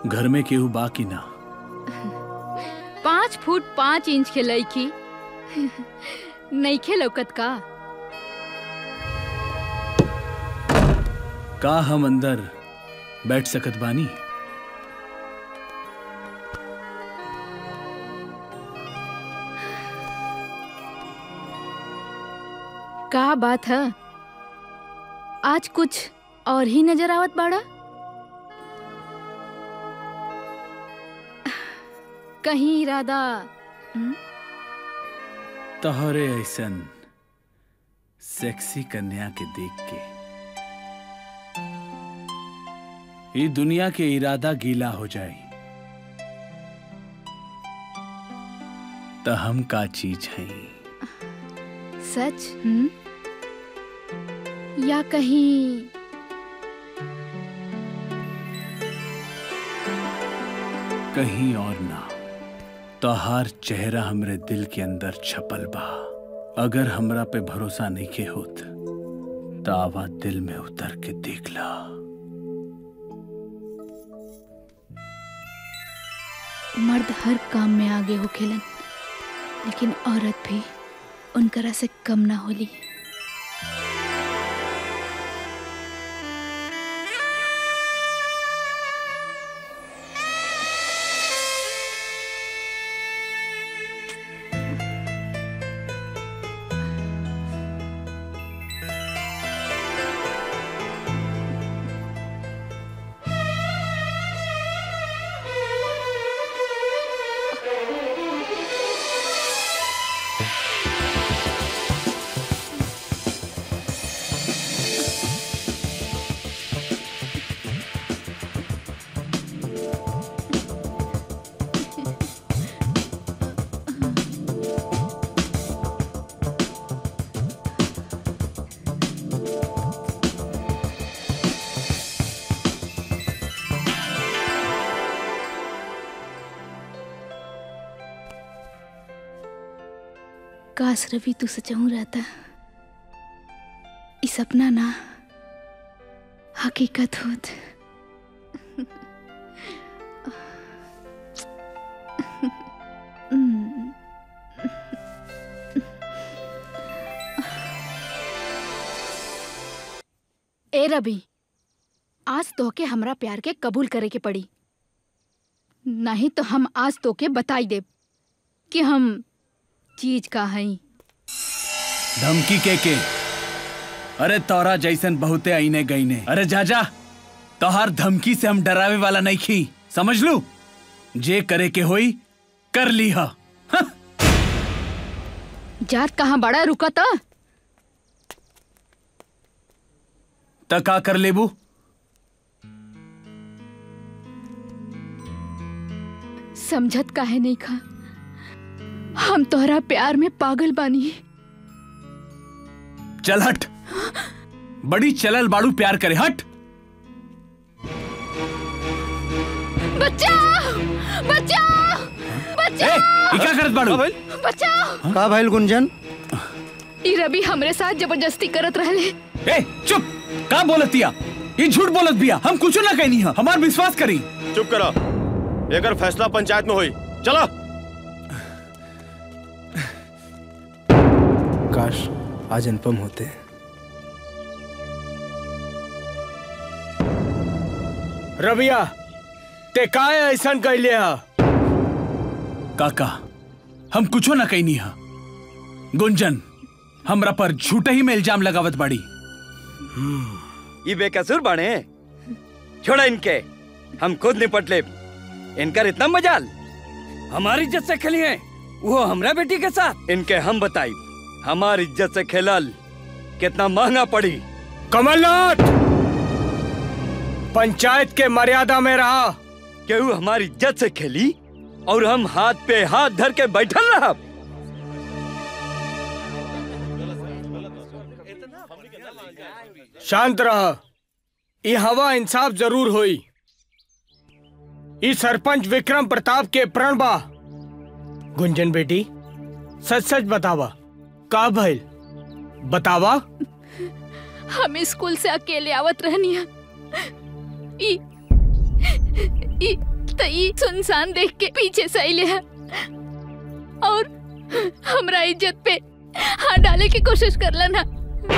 घर में केहू बाकी ना पाँच फुट पाँच इंच के लड़की नईखे लौकत का का हम अंदर बैठ सकत बानी का बात है आज कुछ और ही नजर आवत बाड़ा कहीं इरादा हम्म? तोहरे ऐसन सेक्सी कन्या के देख के ये दुनिया के इरादा गीला हो जाए तो हम का चीज है सच हम्म? या कहीं कहीं और ना तोहार चेहरा हमरे दिल के अंदर छपल बा अगर हमरा पे भरोसा नहीं के होत तो आवा दिल में उतर के देख ला मर्द हर काम में आगे हो खेलन लेकिन औरत भी उनकरा से कम ना होली काश रवि तू सचहूं रहता ई सपना ना हकीकत होत हम्म। ए रवि आज तोहके हमरा प्यार के कबूल करे के पड़ी नहीं तो हम आज तोके बताई देब कि हम चीज का हई धमकी के के अरे तोरा जैसन बहुते आईने गईने अरे जा जा तोहार धमकी से हम डरावे वाला नहीं खी समझ लू जे करे के होई कर ली हा जात कहाँ बड़ा रुका था त का कर लेबू समझत काहे नहीं खा हम तोहरा प्यार में पागल बानी चल हट बड़ी चलल बाड़ू प्यार करे हट बचाओ बचाओ ए बचाओ ई का करत बाड़ू बचाओ का भइल गुंजन ई रवि हमरे साथ जबरदस्ती करत रहले ए चुप का बोलतिया ये झूठ बोलत बिया हम कुछ ना कहनी है हमार विश्वास करी चुप करो एकर फैसला पंचायत में होई चलो काश आज अनुपम होते रबिया ते काय ऐसा कैले हा काका हम कुछो ना कहनी है गुंजन हमरा पर झूठे ही में इल्जाम लगावत बाड़ी ये बेकसूर बाणे छोड़ा इनके हम खुद निपट ले इनका इतना मजाल हमारी इज्जत से खेली है वो हमरा बेटी के साथ इनके हम बताई हमारी इज्जत से खेलल कितना महंगा पड़ी कमलनाथ पंचायत के मर्यादा में रहा केहू हमारी इज्जत से खेली और हम हाथ पे हाथ धर के बैठल रहा शांत रह ये हवा इंसाफ जरूर होई ई सरपंच विक्रम प्रताप के प्रण बा गुंजन बेटी सच सच बतावा का भइल बतावा हम स्कूल से अकेले आवत रहनी है ई ई तो ई सुनसान देख के पीछे से अइले है और हमरा इज्जत पे हाथ डाले की कोशिश करलन है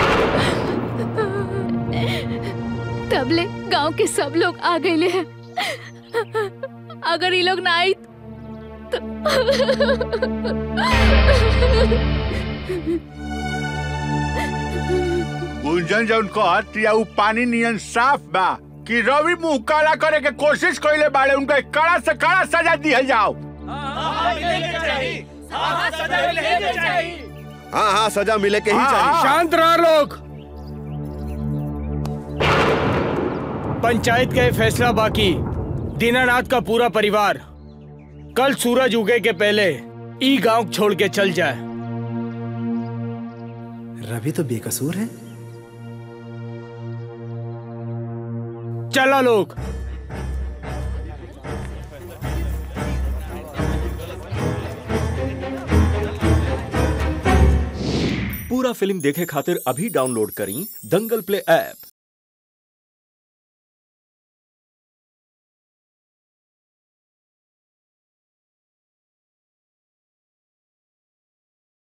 तबले गांव के सब लोग आ गए हैं अगर ये लोग ना आई गुंजन जौन कहत या उ पानी नियन साफ बा कि रवि मुंह काला करे के कोशिश कइले बाड़े उनका कड़ा से कड़ा सजा दिहल जाओ हाँ हाँ सजा मिले के ही हाँ, चाहिए हाँ। शांत रहो लोग पंचायत का ये फैसला बाकी दीनानाथ का पूरा परिवार कल सूरज उगे के पहले ई गांव छोड़ के चल जाए रवि तो बेकसूर है चला लोग पूरा फिल्म देखे खातिर अभी डाउनलोड करी दंगल प्ले ऐप